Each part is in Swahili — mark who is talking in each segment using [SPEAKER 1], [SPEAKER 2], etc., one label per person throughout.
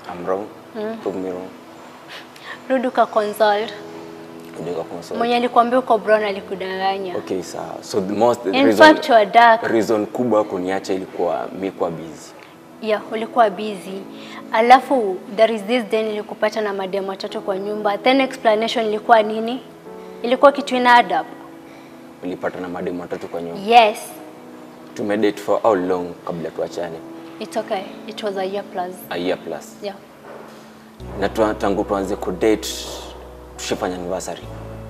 [SPEAKER 1] I'm wrong. Prove me wrong.
[SPEAKER 2] Rudi uka consult.
[SPEAKER 1] Nika consult.
[SPEAKER 2] Mwenye alikwambia uko brown alikudanganya.
[SPEAKER 1] Okay, sawa. So the most the
[SPEAKER 2] In
[SPEAKER 1] reason,
[SPEAKER 2] fact, you are dark.
[SPEAKER 1] reason kubwa kuniacha ilikuwa mi kuwa busy.
[SPEAKER 2] Yeah, ulikuwa busy. Alafu there is this day nilikupata na mademu watatu kwa nyumba. Then explanation ilikuwa nini? Ilikuwa kitu ina add up.
[SPEAKER 1] Nilipata na mademu watatu kwa nyumba.
[SPEAKER 2] Yes.
[SPEAKER 1] Tumedate for how long kabla tuachane?
[SPEAKER 2] It's okay. It was a year plus.
[SPEAKER 1] A year plus.
[SPEAKER 2] Yeah.
[SPEAKER 1] Na tu, tangu tuanze kudate tushifanya anniversary.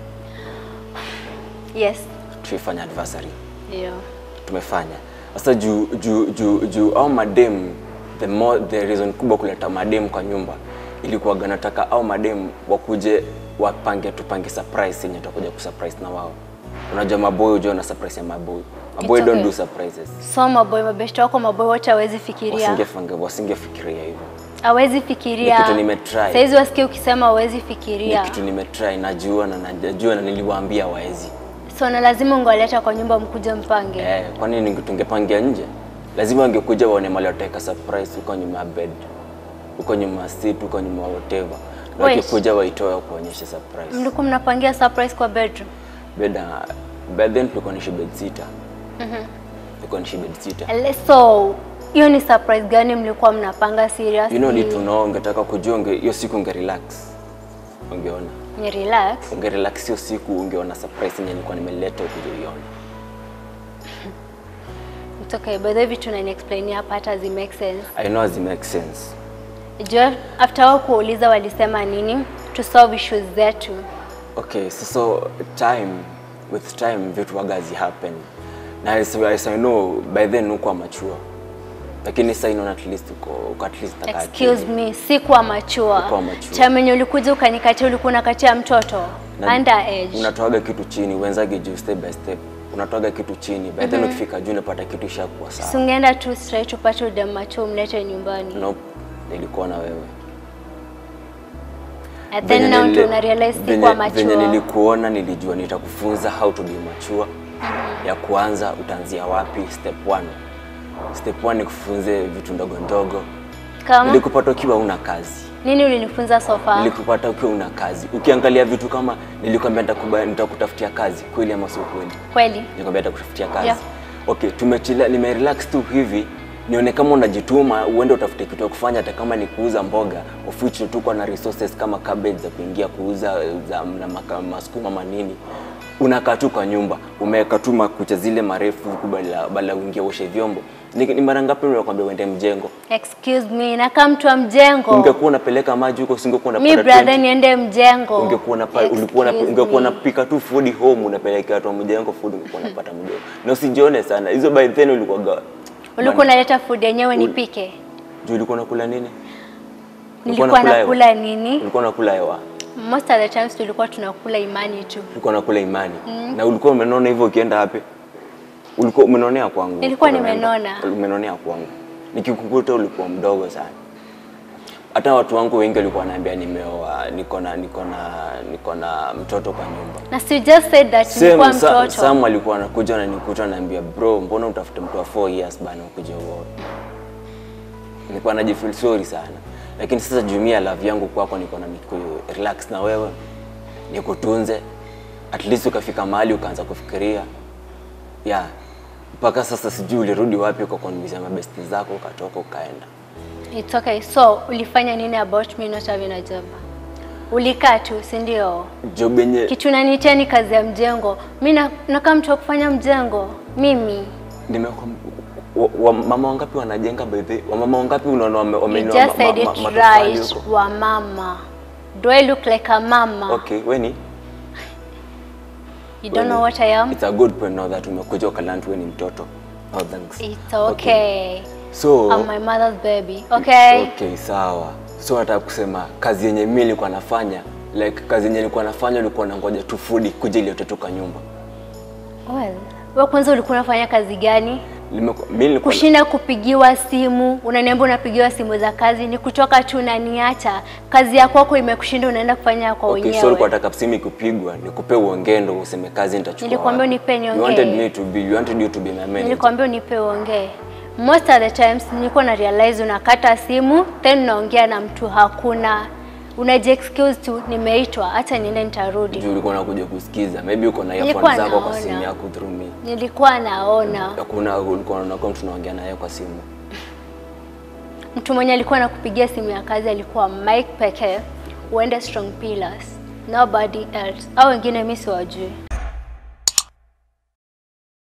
[SPEAKER 2] Yes.
[SPEAKER 1] Tushifanya anniversary.
[SPEAKER 2] Yeah.
[SPEAKER 1] tumefanya sasa juu juu juu juu au madem the more the reason kubwa kuleta madem kwa nyumba ilikuwaga nataka au madem wakuje wapange tupange surprise yenye tutakuja kusurprise na wao unajua maboy hujua na surprise ya maboy maboy
[SPEAKER 2] It's
[SPEAKER 1] don't
[SPEAKER 2] okay.
[SPEAKER 1] do surprises
[SPEAKER 2] So maboy mabeshte wako maboy wote hawezi fikiria.
[SPEAKER 1] wasingefange wasingefikiria hivyo
[SPEAKER 2] Hawezi fikiria.
[SPEAKER 1] Ni kitu nimetry.
[SPEAKER 2] Saizi wasikie ukisema hawezi
[SPEAKER 1] ni
[SPEAKER 2] fikiria.
[SPEAKER 1] kitu nimetry najua na najua na niliwaambia waezi
[SPEAKER 2] So na lazima ungewaleta kwa nyumba mkuje mpange.
[SPEAKER 1] eh kwa nini tungepangia nje lazima wangekuja waone mali wataweka surprise huko nyuma ya bed huko nyuma ya seat huko nyuma ya whatever na
[SPEAKER 2] Wait.
[SPEAKER 1] wakikuja waitoe kuonyesha surprise
[SPEAKER 2] Mlikuwa mnapangia surprise kwa bedroom.
[SPEAKER 1] beda by then tulikuwa nishi bed sitter tulikuwa nishi bed sitter
[SPEAKER 2] Ele- So hiyo ni surprise gani mlikuwa mnapanga seriously?
[SPEAKER 1] you know need to know ungetaka kujua unge hiyo siku unge relax ungeona
[SPEAKER 2] Ni relax.
[SPEAKER 1] unge relax hiyo siku ungeona surprise yenye nilikuwa nimeleta ukuje uione
[SPEAKER 2] It's okay. By the way vitu nani explain hapa hata zi make sense.
[SPEAKER 1] i know as it makes sense
[SPEAKER 2] Jua after wao kuuliza walisema nini? To solve issues zetu.
[SPEAKER 1] Okay, so, so time with time vitu waga zi happen na as, as I know by then uko mature lakini sasa inaona at least uko uko at least taka
[SPEAKER 2] Excuse
[SPEAKER 1] akili.
[SPEAKER 2] me, sikuwa machua.
[SPEAKER 1] Ukuwa mature.
[SPEAKER 2] Time yenye ulikuja ukanikatia ulikuwa unakatia mtoto
[SPEAKER 1] Na-
[SPEAKER 2] underage.
[SPEAKER 1] unatoaga kitu chini uenzage juu step by step unatoaga kitu chini by then ukifika juu unapata kitu ishakuwa sawa
[SPEAKER 2] Sungeenda tu straight upate udem macho umlete nyumbani.
[SPEAKER 1] nope nilikuwa na wewe
[SPEAKER 2] And then
[SPEAKER 1] Venye
[SPEAKER 2] now
[SPEAKER 1] nili-
[SPEAKER 2] ndio una realize
[SPEAKER 1] venye-
[SPEAKER 2] sikuwa
[SPEAKER 1] venye
[SPEAKER 2] mature.
[SPEAKER 1] nilikuona nilijua nitakufunza how to be mature ya kuanza utaanzia wapi step one step one nikufunze vitu ndogo ndogo
[SPEAKER 2] Kama
[SPEAKER 1] nilikupata ukiwa una kazi
[SPEAKER 2] nini ulinifunza so far?
[SPEAKER 1] nilikupata ukiwa una kazi ukiangalia vitu kama nilikwambia nitakuba- nitakutafutia kazi kweli ama sio kweli
[SPEAKER 2] Kweli.
[SPEAKER 1] nilikwambia nitakutafutia kazi
[SPEAKER 2] Yeah.
[SPEAKER 1] okay tumechila nimerelax tu hivi nione kama unajituma uende utafute kitu ya kufanya hata kama ni kuuza mboga of which tuko na resources kama cabbage za kuingia kuuza za na maka- masukuma manini unakaa tu kwa nyumba umeweka tu makucha zile marefu huku badala badala uingie uoshe vyombo ni, ni mara ngapi unakwambia uende mjengo
[SPEAKER 2] Excuse me, nakaa mtu wa mjengo.
[SPEAKER 1] ungekuwa unapeleka maji huko singekuwa
[SPEAKER 2] Mi
[SPEAKER 1] unapata
[SPEAKER 2] brother
[SPEAKER 1] 20.
[SPEAKER 2] niende mjengo.
[SPEAKER 1] ungekuwa unapa- ulikuwa una-
[SPEAKER 2] Excuse
[SPEAKER 1] ungekuwa
[SPEAKER 2] me.
[SPEAKER 1] unapika tu food home unapelekea watu wa mjengo food ungekuwa unapata mjengo na usijione sana hizo by then ulikuwa
[SPEAKER 2] Ulikuwa unaleta food yenyewe nipike.
[SPEAKER 1] juu ulikuwa unakula nini
[SPEAKER 2] Nilikuwa
[SPEAKER 1] unakula hewa?
[SPEAKER 2] nakula nini?
[SPEAKER 1] ulikuwa unakula hewa
[SPEAKER 2] Most of the times tulikuwa tunakula imani tu.
[SPEAKER 1] ulikuwa unakula imani na ulikuwa umenona hivyo ukienda wapi ulikuwa umenonea kwangu
[SPEAKER 2] Nilikuwa
[SPEAKER 1] Unaenda.
[SPEAKER 2] nimenona.
[SPEAKER 1] umenonea kwangu nikikukuta ulikuwa mdogo sana hata watu wangu wengi walikuwa wanaambia nimeoa niko na niko na niko na mtoto kwa nyumba
[SPEAKER 2] Na si you just said that nilikuwa
[SPEAKER 1] Sam, Sam,
[SPEAKER 2] mtoto.
[SPEAKER 1] Sam alikuwa anakuja ananikuta ananiambia bro, mbona utafute mtu wa 4 years bana ukuje uoe. Nilikuwa najifeel sorry sana. Lakini sasa jumia love yangu kwako niko na niku relax na wewe. Nikutunze. At least ukafika mahali ukaanza kufikiria. Yeah. Mpaka sasa sijui ulirudi wapi kwa convince mabesti zako ukatoka ukaenda.
[SPEAKER 2] It's okay. So, ulifanya nini about me not having a job? Ulikaa tu, si ndio?
[SPEAKER 1] Job yenye
[SPEAKER 2] Kitu nanitia ni kazi ya mjengo. Mi na- nakaa mtu wa kufanya mjengo. Mimi.
[SPEAKER 1] nimekwam- wa, wa, mama wangapi wanajenga by the wa mama wangapi unaona wame-
[SPEAKER 2] You
[SPEAKER 1] wameinua
[SPEAKER 2] just
[SPEAKER 1] ma-
[SPEAKER 2] said
[SPEAKER 1] ma-
[SPEAKER 2] it
[SPEAKER 1] ma- matofali
[SPEAKER 2] right.
[SPEAKER 1] huko?
[SPEAKER 2] Wa mama. Do I look like a mama?
[SPEAKER 1] Okay, weni
[SPEAKER 2] You don't know what I am?
[SPEAKER 1] It's a good point now that umekuja ukaland wewe ni mtoto. Oh, thanks.
[SPEAKER 2] It's okay.
[SPEAKER 1] So,
[SPEAKER 2] I'm my mother's baby. Okay?
[SPEAKER 1] okay, sawa. So nataka kusema kazi yenye mimi nilikuwa nafanya like kazi yenye nilikuwa nafanya ulikuwa nangoja tu food kuja ile utatoka nyumba.
[SPEAKER 2] Well, wewe kwanza ulikuwa unafanya kazi gani?
[SPEAKER 1] Nimeku- Mimi nilikuwa
[SPEAKER 2] Kushinda kupigiwa simu, unaniambia unapigiwa simu za kazi, ni kutoka tu unaniacha. Kazi ya kwako imekushinda, unaenda kufanya kwa
[SPEAKER 1] Okay,
[SPEAKER 2] wenyewe.
[SPEAKER 1] so ulikuwa nataka simu ikupigwa, nikupe uongendo useme kazi nitachukua.
[SPEAKER 2] Nilikwambia
[SPEAKER 1] wapi.
[SPEAKER 2] unipe niongee.
[SPEAKER 1] You wanted me to be, you wanted you to be my manager.
[SPEAKER 2] Nilikwambia unipe uongee. most of the times nilikuwa na realize unakata simu then unaongea na mtu hakuna unaji excuse tu nimeitwa hata niende nitarudi
[SPEAKER 1] Juu ulikuwa unakuja kusikiza. Maybe uko na
[SPEAKER 2] Nilikuwa
[SPEAKER 1] earphones zako kwa
[SPEAKER 2] naona.
[SPEAKER 1] simu yako through me.
[SPEAKER 2] nilikuwa naona
[SPEAKER 1] Hakuna ulikuwa unakuwa mtu unaongea naye kwa simu.
[SPEAKER 2] mtu mwenye alikuwa anakupigia simu ya kazi alikuwa Mike pekee uende Strong Pillars nobody else au wengine mi siwajui